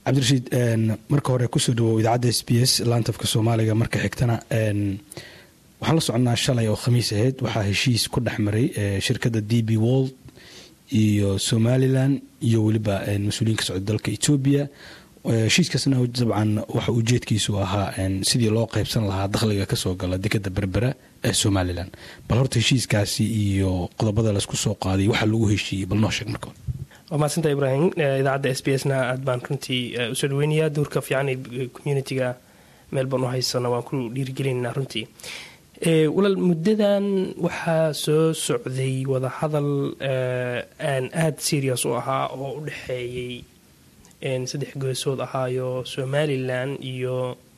cabdirashiid marka hore kusoo dhawow idaacadda s b s laantafka soomaaliga marka xigtana waxaan la soconnaa shalay oo khamiis ahayd waxaa heshiis ku dhex maray shirkadda d b wold iyo somalilan iyo weliba mas-uuliyiin ka socda dalka etoobiya heshiiskaasna dabcan waxa ujeedkiisu ahaa sidii loo qaybsan lahaa dakhliga kasoo gala dekada berbera ee somalilan bal horta heshiiskaasi iyo qodobada laysku soo qaaday waxaa lagu heshiiyey bal noo sheeg marka hore waa mahadsanta ibraahim idaacadda s b s na aad baan runtii usoo dhaweynayaa duurka fiican ee communitiga meel baan u haysano waan ku dhiirigelinayna runtii walaal muddadan waxaa soo socday wadahadal aan aada serious u ahaa oo u dhexeeyey saddex geesood ahaayo somalilan iyo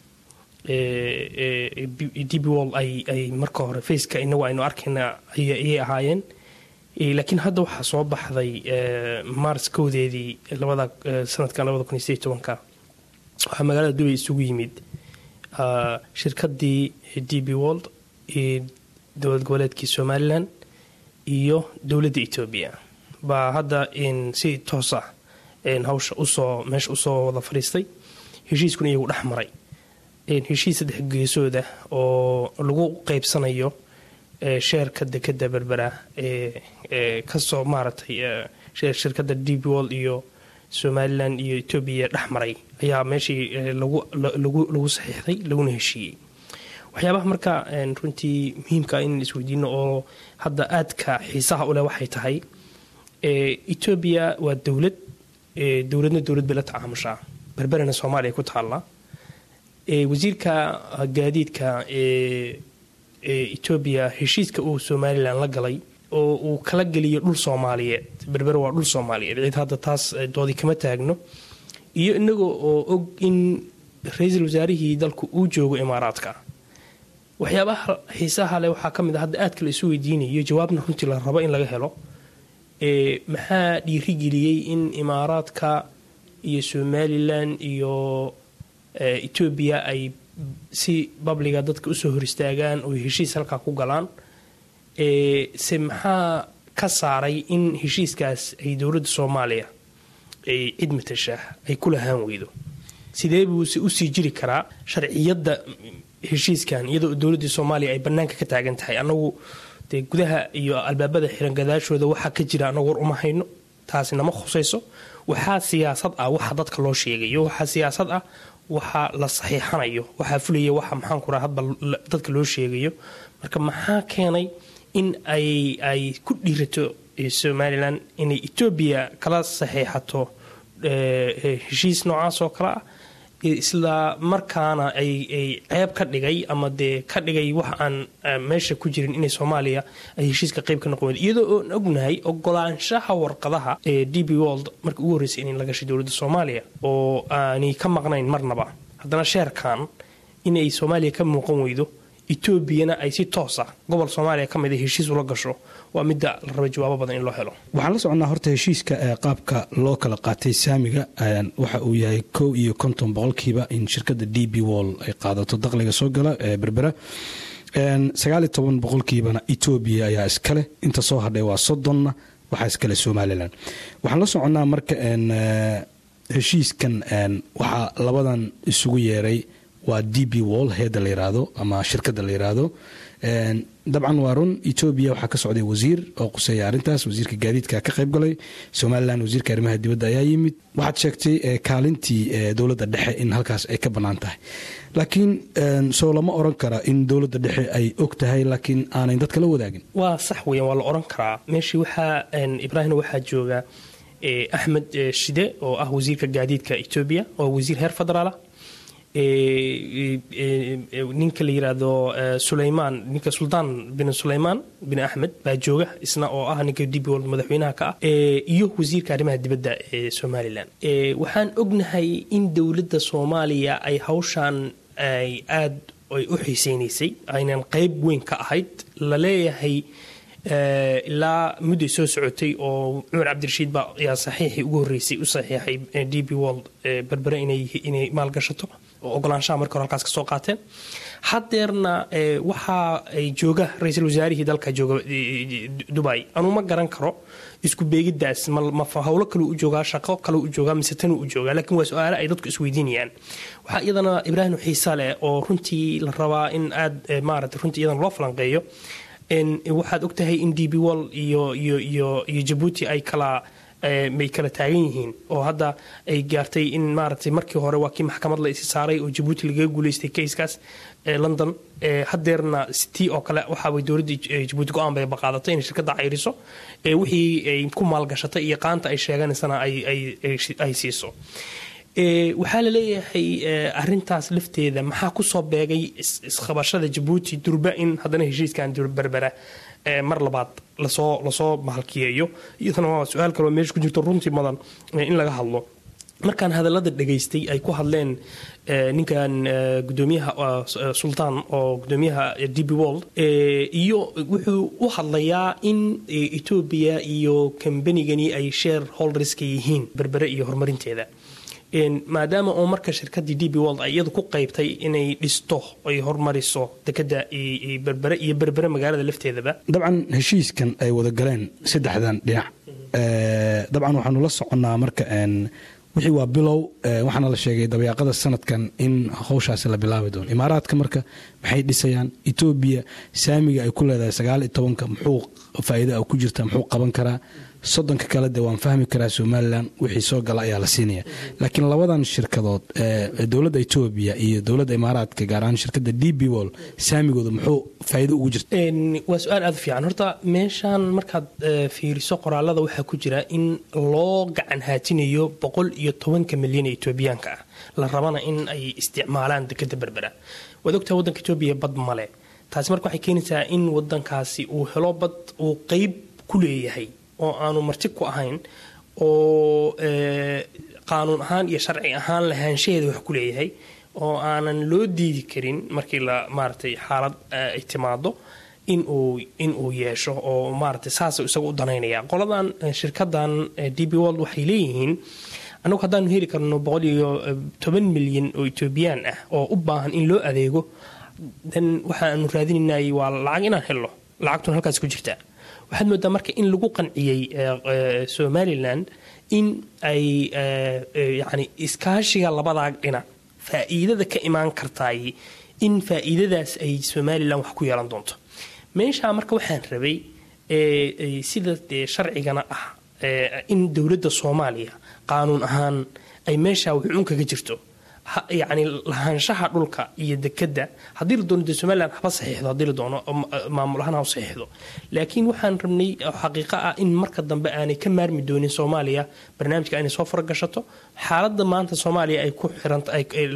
db wol ay marka hore faceka inagu aynu arkayna ayay ahaayeen laakiin hadda waxaa soo baxday mars kowdeedii labada sanadkan labada kun iyo sideed tobanka waxaa magaalada dubay isugu yimid shirkadii d b wold dowlad goboleedkii somalilan iyo dowladda etoobiya baa hadda si toosa hawsha usoo meesha usoo wada fadhiistay heshiiskuna iyagu dhex maray heshiis saddex geesooda oo lagu qeybsanayo sheerka dekada berbera ee kasoo maaragtay shirkada d b wold iyo somalilan iyo etoobiya dhex maray ayaa meeshii lagu saxiixday laguna heshiiyey waxyaabaha marka runtii muhiimka in isweydiino oo hadda aadka xiisaha uleh waxay tahay etoobiya waa dowlad dowladna dowlad bay la tacaamushaa berberena soomaaliya ku taalla wasiirka gaadiidka etoobiya heshiiska uu somalilan la galay oo uu kala geliyo dhul soomaaliyeed berber waa dhul soomaaliyeed cid hadda taas doodi kama taagno iyo inaga oo og in ra-iisul wasaarihii dalku uu joogo imaaraadka waxyaabaha xiisaha leh waxaa ka mid a hadda aadka la isu weydiinayo jawaabna runtii la rabo in laga helo maxaa dhiirigeliyey in imaaraadka iyo somalilan iyo etoobiya ay si babliga dadka usoo hor istaagaan oo heshiis halkaa ku galaan se maxaa ka saaray in heshiiskaas ay dowladda soomaaliya ay cid matasha ay ku lahaan weydo sidee buuse usii jiri karaa sharciyadda heshiiskan iyadoo dowladdii soomaaliya ay bannaanka ka taagan tahay anagu dee gudaha iyo albaabada xiran gadaashooda waxaa ka jira anagu war uma hayno taasi nama khusayso waxaa siyaasad ah waxa dadka loo sheegayo waxaa siyaasad ah waxa la saxiixanayo waxaa fulaya waxa maxaanku raa hadba dadka loo sheegayo marka maxaa keenay in ay ay ku dhiirato somalilan inay etoobiya kala saxiixato heshiis noocaas oo kale ah isla markaana ay ceeb ka dhigay ama dee ka dhigay wax aan meesha ku jirin inay soomaaliya ay heshiiska qayb ka noqon iyadoo oon ognahay ogolaanshaha warqadaha ee d b wold marka ugu horreysay inay la gashay dowladda soomaaliya oo aanay ka maqnayn marnaba haddana sheerkan inay soomaaliya ka muuqan weydo etoobiyana ay si toosa gobol soomaaliya ka mid a heshiis ula gasho waa midda la raba jawaabo badan in loo helo waxaan la soconnaa horta heshiiska qaabka loo kala qaatay saamiga waxa uu yahay kow iyo konton boqolkiiba in shirkadda d b wall ay qaadato dakhliga soo gala ee berbera sagaaliyo toban boqolkiibana etoobiya ayaa iskale inta soo hadhay waa soddonna waxaa iskale somalilan waxaan la soconnaa marka heshiiskan waxaa labadan isugu yeeray waa d b wall heedda la yiraahdo ama shirkadda la yiraahdo dabcan waa run etoobiya waxaa ka socday wasiir oo quseeya arrintaas wasiirka gaadiidka ka qayb galay somalilan wasiirka arrimaha dibadda ayaa yimid waxaad sheegtay kaalintii dowladda dhexe in halkaas ay ka bannaan tahay laakiin soo lama oran kara in dowladda dhexe ay og tahay laakiin aanay dadka la wadaagin waa sax weyan waa la oran karaa meeshii waxaa ibraahimna waxaa jooga axmed shide oo ah wasiirka gaadiidka etoobiya oo wasiir heer federaalah ninka la yiraahdo sulaymaan ninka suldaan bin sulaymaan bin axmed baa jooga isna oo ah ninka dib world madaxweynaha ka ah iyo wasiirka arrimaha dibadda ee somalilan waxaan ognahay in dowladda soomaaliya ay hawshan ay aad ay u xiiseynaysay aynan qeyb weyn ka ahayd la leeyahay ilaa mudday soo socotay oo cumar cabdirashiid baa ayaa saxiixii ugu horreysay u saxiixay d b world berbere inay maalgashato oo ogolaanshaha marka hore halkaas ka soo qaateen haddeerna waxa ay jooga ra-iisul wasaarihii dalka jooga dubai anuu ma garan karo isku beegiddaas ma howlo kaleu u joogaa shaqo kaleu u joogaa mise tanuu u joogaa laakiin waa su-aale ay dadku isweydiinayaan waxaa iyadana ibraahim xiisa leh oo runtii la rabaa in aad maarata runtii iyadana loo falanqeeyo waxaad ogtahay in d b wall iyo iyo iyo iyo jabuuti ay kala may kala taagan yihiin oo hadda ay gaartay in maaragtay markii hore waa kii maxkamad la isi saaray oo jabuuti lagaga guuleystay kayskaas london haddeerna tii oo kale waxaaway dowladda jabuuti go-aan bay baqaadatay inay shirkadda cayriso wixii ay ku maalgashatay iyo qaanta ay sheeganaysana ay siiso waxaa la leeyahay arintaas lafteeda maxaa kusoo beegay isqabashada jabuuti durba in haddana heshiiskan berbera mar labaad lasoo lasoo mahalkiyeeyo iyadana waa su-aal kaloo meesha ku jirto runtii mudan in laga hadlo markaan hadallada dhegaystay ay ku hadleen ninkan gudoomiyaha sultaan oo gudoomiyaha d b world iyo wuxuu u hadlayaa in etoobiya iyo kambanigani ay share holderska yihiin berbere iyo horumarinteeda maadaama oo marka shirkadii d b world ay iyadu ku qaybtay inay dhisto ay hormariso dekada berbere iyo berbere magaalada lafteedaba dabcan heshiiskan ay wada galeen saddexdan dhinac dabcan waxaanu la soconnaa marka wixii waa bilow waxaana la sheegay dabeeqada sanadkan in howshaasi la bilaabi doono imaaraadka marka maxay dhisayaan etoobiya saamiga ay ku leedahay sagaal iyo tobanka muxuu faa'iida ku jirta muxuu qaban karaa soddonka kale de waan fahmi karaa somalilan wixii soo gala ayaa la siinaya laakiin labadan shirkadood dowladda etoobiya iyo dowladda imaaraadka gaar ahaan shirkadda d b wol saamigooda muxuu faa'iido ugu jirta waa su-aal aada u fiican horta meeshan markaad fiiriso qoraalada waxaa ku jira in loo gacan haatinayo boqol iyo tobanka milyan ee etoobiyaanka ah la rabana in ay isticmaalaan dekada berbera waad ogtaha waddanka etoobiya bad male taasi marka waxay keenaysaa in wadankaasi uu helo bad uu qeyb ku leeyahay oo aanu marti ku ahayn oo qaanuun ahaan iyo sharci ahaan lahaanshaheeda wax ku leeyahay oo aanan loo diidi karin markii la maaratay xaalad ay timaado inuu inuu yeesho oo maaratay saasa isaga u danaynaya qoladan shirkadan d b world waxay leeyihiin annagu haddaanu heli karno boqol iyo toban milyan oo etoobiyaan ah oo u baahan in loo adeego dan waxaanu raadinaynay waa lacag inaan helno lacagtuna halkaas ku jirtaa waxaad moodaa marka in lagu qanciyey somalilan in ay yani iskaashiga labadaa dhinac faa'iidada ka imaan kartaay in faa'iidadaas ay somalilan wax ku yeelan doonto meeshaa marka waxaan rabay sida dee sharcigana ah in dowladda soomaaliya qaanuun ahaan ay meeshaa wuxuun kaga jirto yacni lahaanshaha dhulka iyo dekadda haddii la doono dee somalilan haba saxiixdo haddii la doono maamul ahaan ha saxiixdo laakiin waxaan rabnay xaqiiqo ah in marka dambe aanay ka maarmi doonin soomaaliya barnaamijka inay soo faragashato xaaladda maanta soomaaliya ay ku xiranta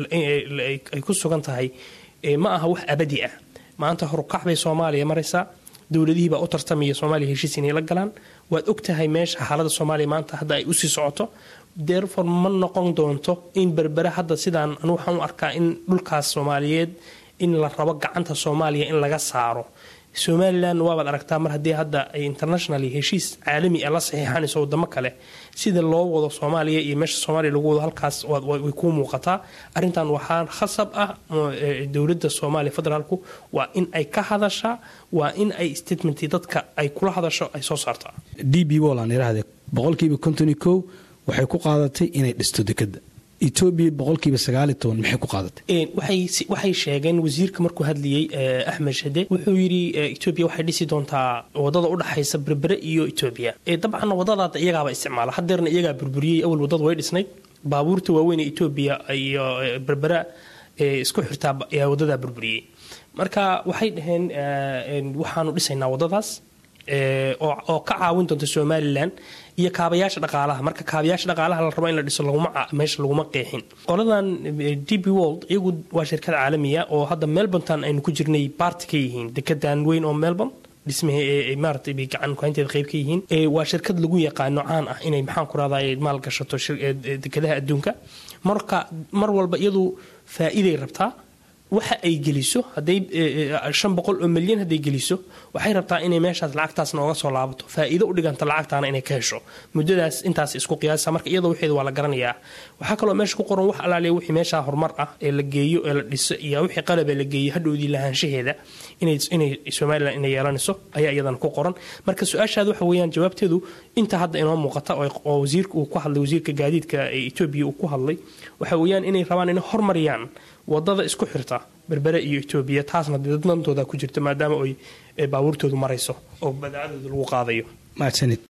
ay ku sugan tahay ma aha wax abadi ah maanta horukac bay soomaaliya maraysaa dowladihii baa u tartamaya soomaaliya heshiis inay la galaan waad og tahay meesha xaaladda soomaaliya maanta hadda ay usii socoto derfor ma noqon doonto in berbere hadda sidaan anu waxaan u arkaa in dhulkaas soomaaliyeed in la rabo gacanta soomaaliya in laga saaro somalilan waabaad aragtaa mar haddii hadda ay internationally heshiis caalami a la saxiixanayso wadamo kale sida loo wado soomaaliya iyo meesha soomaaliya lagu wado halkaas way kuu muuqataa arrintan waxaa khasab ah dowladda soomaaliya federaalku waa in ay ka hadashaa waa in ay statementii dadka ay kula hadasho ay soo saartaa d b wol aan idhaahde boqolkiiba konton iyo kow waxay ku qaadatay inay dhisto dekadda etoobiya boqolkiiba sagaal iyo toban maxay ku qaadatay waxay sheegeen wasiirka markuu hadlayey axmed shade wuxuu yidhi etoobiya waxay dhisi doontaa wadada udhexaysa berbere iyo etoobiya dabcan wadadaada iyagaaba isticmaala hadeerna iyagaa burburiyey awal wadada way dhisnayd baabuurta waaweyn ee etoobiya iyo berbera isku xirtaa ayaa wadadaa burburiyey marka waxay dhaheen waxaanu dhisaynaa wadadaas oo ka caawin doonta somalilan iyo kaabayaasha dhaqaalaha marka kaabayaasha dhaqaalaha la rabo in la dhiso meesha laguma qeexin qoladan d b world iyagu waa shirkad caalamiya oo hadda melbournetan aynu ku jirnay baarti ka yihiin dekedan weyn oo melbourne dhismaha maarata bay gacan kuhaynteeda qayb ka yihiin waa shirkad lagu yaqaano caan ah inay maxaan ku rahday maal gashato dekadaha adduunka marka mar walba iyadu faa'iiday rabtaa waxa ay geliso haday shan boqol oo milyan hadday geliso waxay rabtaa inay meeshaas lacagtaas nooga soo laabato faa'iido u dhiganta lacagtaana inay ka hesho muddadaas intaas isku qiyaasa marka iyadoo waxeeda waa la garanayaa waxaa kaloo meesha ku qoran wax alaaliya wixii meeshaa horumar ah ee la geeyo ee la dhiso iyo wixii qalab ee la geeyo hadhowdii lahaanshaheeda inay somalilan inay yeelanayso ayaa iyadana ku qoran marka su-aashaada waxa weeyaan jawaabteedu inta hadda inoo muuqata oo wasiirka uu ku hadlay wasiirka gaadiidka ee etoobiya uu ku hadlay waxa weeyaan inay rabaan inay hormariyaan wadada isku xirta berbere iyo etoobiya taasna dadnantooda ku jirta maadaama ay baabuurtoodu marayso oo badaacadooda lagu qaadayo mahadsanid